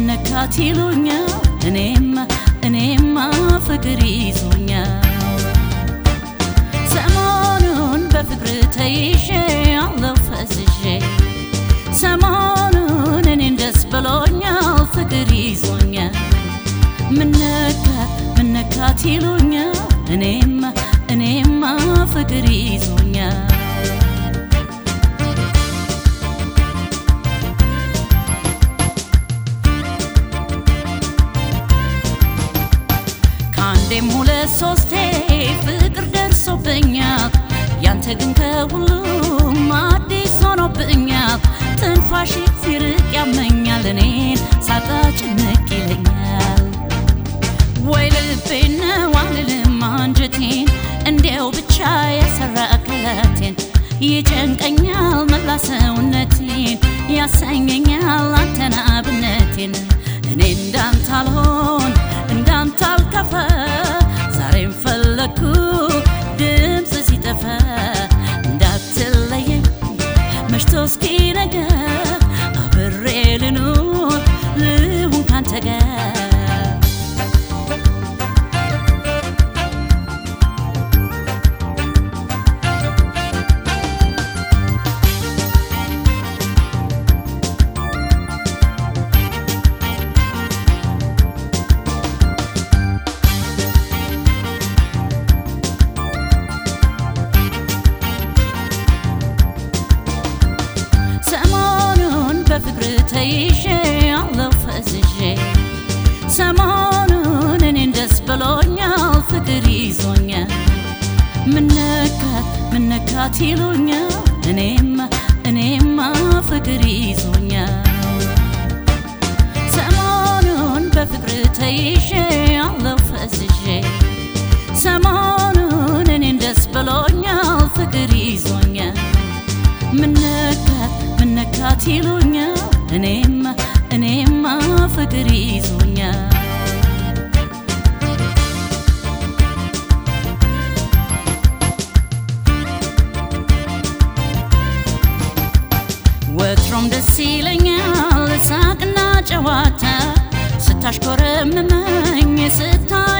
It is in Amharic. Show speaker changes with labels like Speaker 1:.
Speaker 1: ምነካት ይሉኛል እኔማ እኔማ ፍቅር ይዞኛል ሰሞኑን በፍቅር ተይዤ አለው ፈዝዤ ሰሞኑን እኔን ደስ ብሎኛል ፍቅር ይዞኛል ምነካት ምነካት ይሉኛል እኔማ እኔማ ፍቅር ይዞኛል ከአንዴም ሁለት ሶስቴ ፍቅር ደርሶብኛል ያንተ ግን ከሁሉም አዲስ ሆኖብኛል ትንፋሽ ሲርቅ ያመኛል እኔን ሳጣ ጭንቅ ይለኛል ወይ ልቤን ነው አልልም አንጀቴን እንዲያው ብቻ የሰራ አካላቴን ይጨንቀኛል መላ ሰውነቴን ያሰኘኛል አንተን አብነቴን እኔ እንዳንተ አልሆን እንዳንተ አልከፋ ዛሬም ፈለግኩ ድምፅ ሲጠፋ እንዳትለየኝ መሽቶ እስኪነጋ አብሬ ልኑር ልሁን ካንተ ጋር ሰሞኑን በፍቅር ተይዤ አለው ፈዝዤ ሰሞኑን እኔን ደስ ብሎኛል ፍቅር ይዞኛል ምነካት ምነካት ይሉኛል እኔማ እኔማ ፍቅር ይዞኛል ሰሞኑን በፍቅር ተይዤ አለው ፈዝዤ ሰሞኑን እኔን ደስ ብሎኛል ፍቅር ይዞኛል ምነካት ምነካት ይሉኛል እኔማ እኔማ ፍቅር ይዞኛል ወትሮም ደስ ይለኛል ሳቅና ጨዋታ ስታሽኮረምመኝ ስታይ